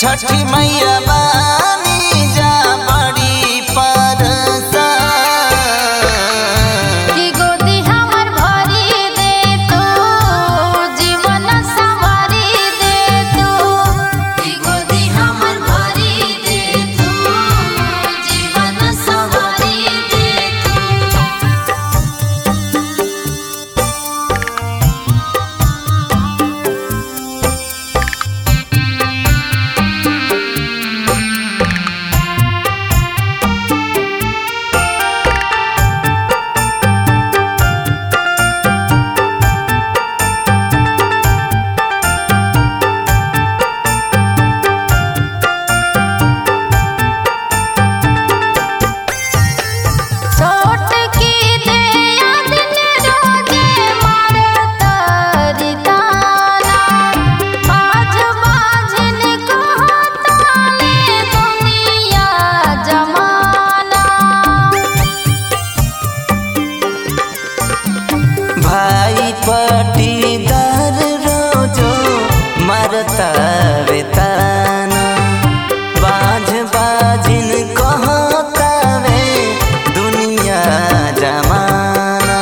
छठी मैया बानी जा बड़ी परसा कि गोदी हमर भरी दे तू जीवन संवारी दे तू कि गोदी हमर भरी दे तू जीवन संवारी दे तू छोट की दया दिन रोजे मारत रिताना बाज बाजन कहताने दुनिया जमाना भाई पटीदार रोजो मरता वेताना बाज बाजिन कहतावे दुनिया जमाना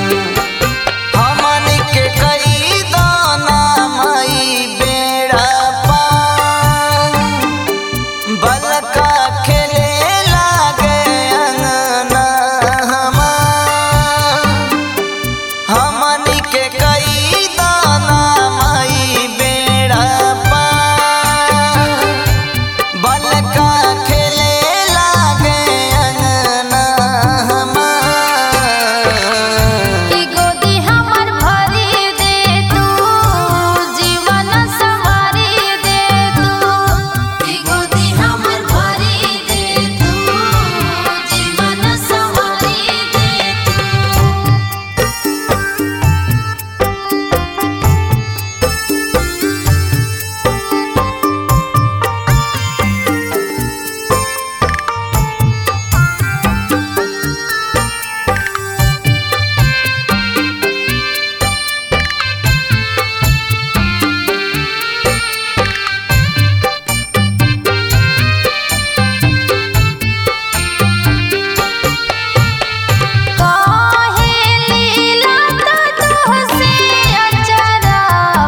हमन के कई दाना मई बेड़ा पार बलका खेले लागे अंगना हमार हमनी के कई दाना मई बेड़ा पार बलका खेले लागे अंगना हमार कि गोदी हमर भरी दे तू जीवन संवारी दे तू कि गोदी हमर भरी दे तू जीवन संवारी दे तू काहे लीला तुझसे अचरा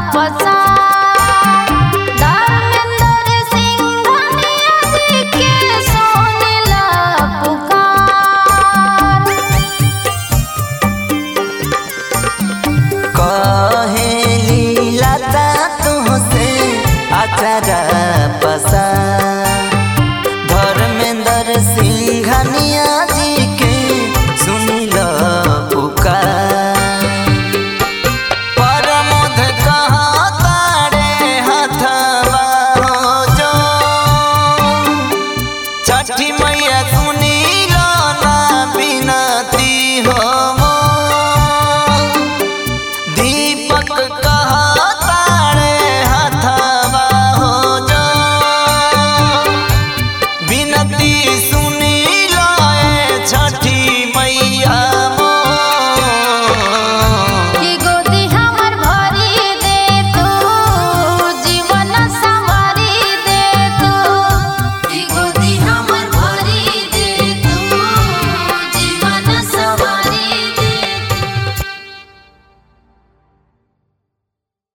पसार धर्मेंद्र सिंह जी के सोनेला पुकार कहेली लता तुहसे अचरा पसा धर्मेंद्र सिंघनिया जी के सुनिल पुकार परमोध कहाँ तारे हथवा हो जो छठी मैया सुनिल ना बिनती हो मोर। दीपक कहा तारे हथवा हो जो बिनती